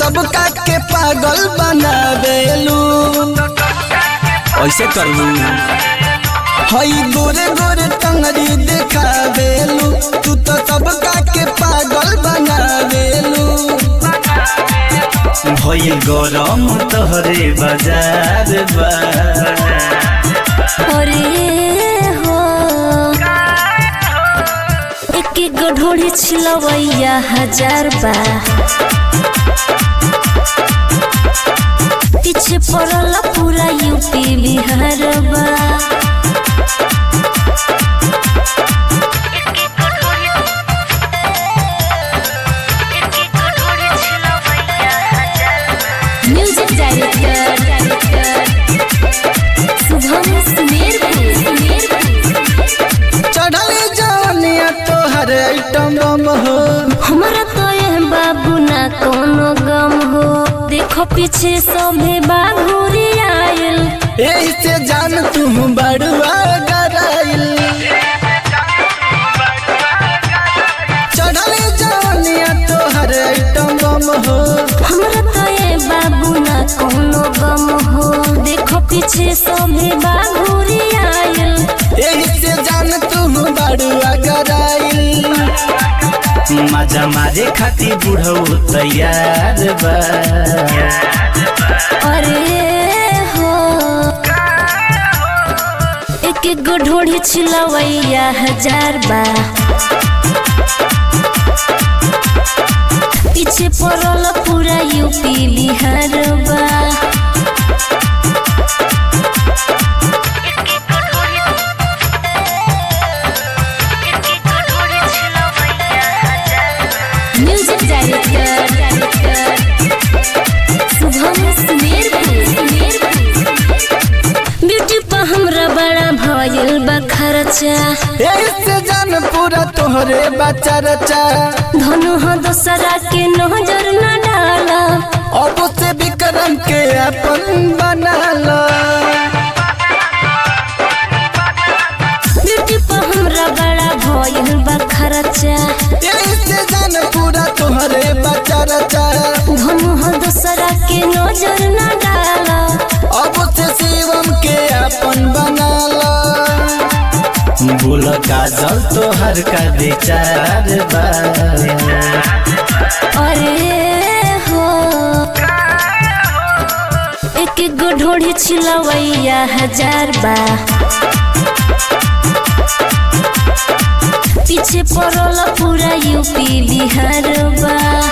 सबका के पागल बनावेलू ऐसे करबू हई गोरे गोरे टंगरी देखावेलू तू तो सबका के पागल बनावेलू भइल गरम तोहरे बाजार बा अरे हो एक एक गो ढोढ़ी छिलवैया हजार बा पीछे पड़ल पूरा यूपी बिहार बा म्यूजिक डायरेक्टर शुभम सुमेरपुर चढ़ल जवनिया तोहर आइटम बम हो हमरा तो यह बाबू ना कोनो गम हो देखो पीछे सभे बाघुरी आयल यही से जान तू बड़ुआ गराइल चढ़ल जवनिया तोहर आइटम बम हो हमरा तो ये बाबू ना कोनो गम हो देखो पीछे सभे बाघुरी आयल यही से जान तू बड़ुआ गराइल मजा मारे खातिर बुढ़ऊ तैयार बा अरे हो एक एक गो ढोढ़ी छिलवैया हजार बा पीछे पड़ल पूरा यूपी बिहार बा music director Shubham Sumerpur beauty पर हमरा बड़ा भयल बा खर्चा यही से जान पूरा तोहरे बच्चा रचा धनु हो दोसरा के नजर न डाला अब से विक्रम के अपन बना लो ब्यूटी पर हमरा बड़ा भयल बा खर्चा यही से जान पूरा तोहरे बच्चा रचा धनु हो दोसरा के नजर न डाला अब से शिवम के अपन बना लो बोल काजल तोहर का विचार बा अरे हो एक एक गो ढोढ़ी छिलवैया हजार बा पीछे पड़ल पूरा यूपी बिहार बा